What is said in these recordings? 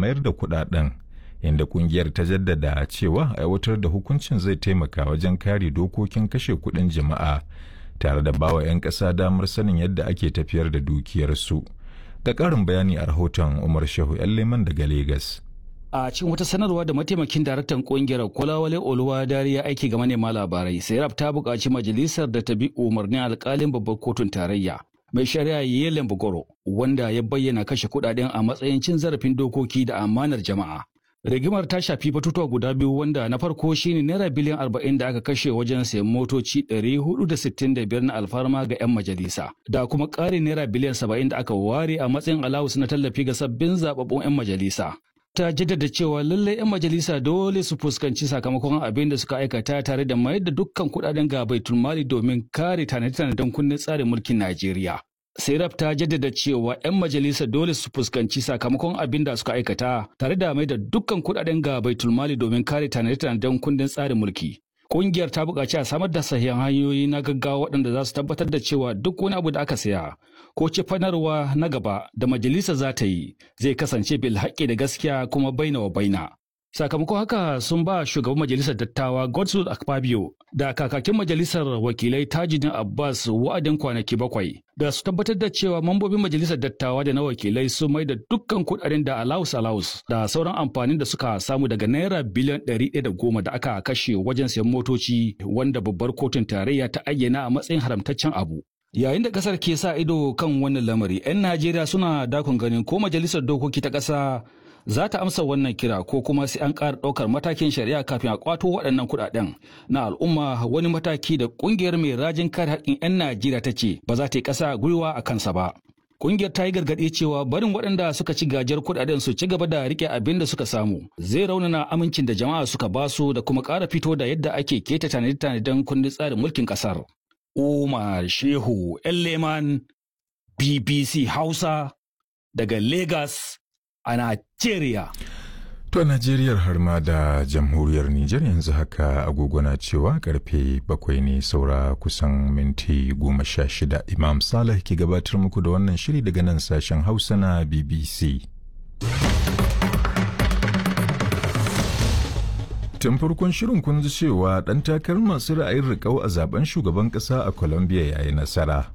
mayar da kudaden inda kungiyar ta jaddada cewa aiwatar da hukuncin zai taimaka wajen kare dokokin kashe kudin jama'a tare da bawa 'yan ƙasa damar sanin yadda ake tafiyar da dukiyarsu da ƙarin bayani a rahoton umar shehu 'yan leman daga Legas. a cikin wata sanarwa da mataimakin daraktan kungiyar kwalawale oluwa dariya aiki ga manema labarai sairab ta buƙaci majalisar da ta bi umarnin alƙalin babbar kotun tarayya mai shari'a yelen bugoro wanda ya bayyana kashe kuɗaɗen a matsayin cin zarafin dokoki da amanar jama'a rigimar ta shafi batutuwa guda biyu wanda na farko shine naira biliyan arba'in da aka kashe wajen sayan motoci ɗari hudu da sittin da biyar na alfarma ga 'yan majalisa da kuma ƙarin naira biliyan saba'in da aka ware a matsayin alawus na tallafi ga sabbin zababbun 'yan majalisa ta jaddada cewa lallai 'yan majalisa dole su fuskanci sakamakon abin da suka aikata tare da mayar da dukkan kudaden ga baitul mali domin kare tanade-tanaden kundin tsarin mulkin Najeriya. Serap ta jaddada cewa 'yan majalisa dole su fuskanci sakamakon abin da suka aikata tare da mai da dukkan kudaden ga baitul mali domin kare tanade-tanaden kundin tsarin mulki. Kungiyar ta buƙaci a samar da sahihan hanyoyi na gaggawa waɗanda za su tabbatar da cewa duk wani abu da aka saya ko cifanarwa na gaba da majalisa za ta yi zai kasance bil haƙƙi da gaskiya kuma baina wa baina. Sakamakon haka sun ba shugaban majalisar dattawa Godswill Akpabio da kakakin majalisar wakilai Tajidin Abbas wa'adin kwanaki bakwai da su tabbatar da cewa mambobin majalisar dattawa da na wakilai sun mai da dukkan kudaden da alaus alaus da sauran amfanin da suka samu daga naira biliyan ɗari ɗaya da goma da aka kashe wajen sayan motoci wanda babbar kotun tarayya ta ayyana a matsayin haramtaccen abu. Yayin da kasar ke sa ido kan wannan lamari, 'yan Najeriya suna dakon ganin ko majalisar dokoki ta ƙasa za ta amsa wannan kira ko kuma sai an ƙara ɗaukar matakin shari'a kafin a ƙwato waɗannan kuɗaɗen na al'umma wani mataki da ƙungiyar mai rajin kare haƙƙin 'yan Najeriya ta ce ba za ta yi ƙasa gwiwa a kansa ba. Ƙungiyar ta yi gargaɗi cewa barin waɗanda suka ci gajiyar kuɗaɗen su ci gaba da riƙe abin da suka samu zai raunana amincin da jama'a suka basu da kuma ƙara fito da yadda ake keta tanade-tanaden kundin tsarin mulkin ƙasar. Umar Shehu Leman BBC Hausa daga Lagos a Najeriya. To a Najeriya har ma da jamhuriyar Nijar yanzu haka agogona cewa karfe bakwai ne saura kusan minti goma sha shida Imam Saleh ke gabatar muku da wannan shiri daga nan sashen Hausa na BBC. Tun farkon shirin kun ji cewa ɗan takarar masu ra'ayin riƙau a zaben shugaban ƙasa a Colombia ya yi nasara.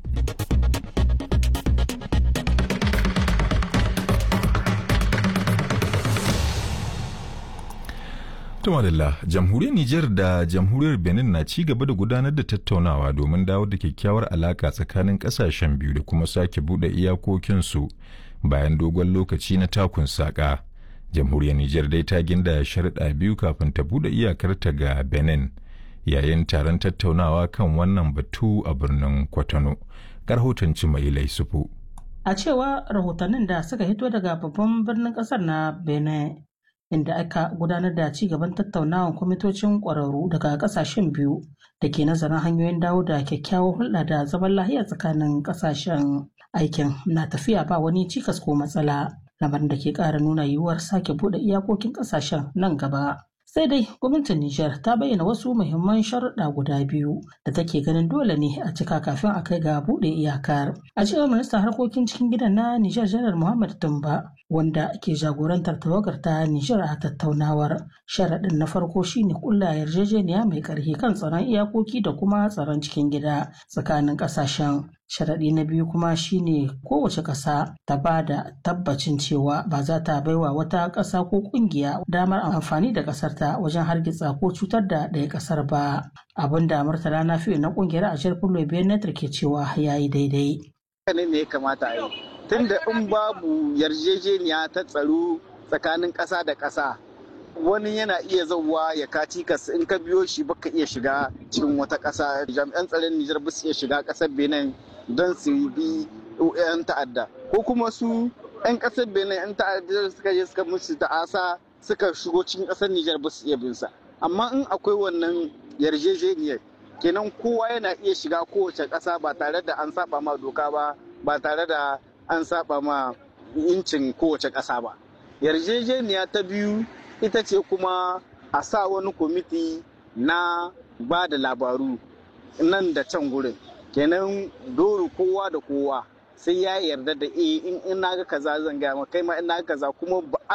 Tumadalla, jamhuriyar Nijar da jamhuriyar Benin na ci gaba da gudanar da tattaunawa domin dawo da kyakkyawar alaka tsakanin kasashen biyu da kuma sake buɗe iyakokinsu bayan dogon lokaci na takun saƙa. Jamhuriyar Nijar dai ta ginda sharuɗa biyu kafin ta buɗe iyakarta ga Benin yayin taron tattaunawa kan wannan batu a birnin Kwatano. Rahoton mai Laisufu. A cewa rahotannin da suka hito daga babban birnin ƙasar na Benin inda aka gudanar da ci gaban tattaunawan kwamitocin ƙwararru daga ƙasashen biyu da ke nazarin hanyoyin dawo da kyakkyawar hulɗa da zaman lahiya tsakanin ƙasashen aikin na tafiya ba wani cikas ko matsala lamarin da ke ƙara nuna yiwuwar sake buɗe iyakokin ƙasashen nan gaba. sai dai gwamnatin Nijar ta bayyana wasu muhimman sharuɗa guda biyu da take ganin dole ne a cika kafin a kai ga buɗe iyakar. A cewar ministan harkokin cikin gidan na Nijar Janar Muhammad Tumba wanda ke jagorantar tawagar ta Nijar a tattaunawar. Sharaɗin na farko shine kulla yarjejeniya mai ƙarfi kan tsaron iyakoki da kuma tsaron cikin gida tsakanin ƙasashen. Sharaɗi na biyu kuma shine kowace ƙasa ta ba da tabbacin cewa ba za ta baiwa wata ƙasa ko ƙungiya damar amfani da ƙasar ta wajen hargitsa ko cutar da ɗaya ƙasar ba. Abin da Murtala na fiye na ƙungiyar a Fullo Benetar ke cewa ya yi daidai. ne ne ya kamata a yi. Tunda in babu yarjejeniya ta tsaro tsakanin ƙasa da ƙasa wani yana iya zauwa ya kaci kas in ka biyo shi baka iya shiga cikin wata ƙasa jami'an tsaron Nijar ba su iya shiga ƙasar Benin don su bi 'yan ta'adda ko kuma su 'yan ƙasar Benin 'yan ta'adda suka je suka musu ta'asa suka shigo cikin ƙasar Nijar ba su iya bin sa amma in akwai wannan yarjejeniyar kenan kowa yana iya shiga kowace ƙasa ba tare da an saba ma doka ba ba tare da an saba ma incin kowace ƙasa ba yarjejeniya ta biyu ita ce kuma a sa wani kwamiti na ba da labaru nan da can gurin kenan doro kowa da kowa sai ya yarda da eh in na ga kaza zan gaya kai ma in na ga kaza kuma ba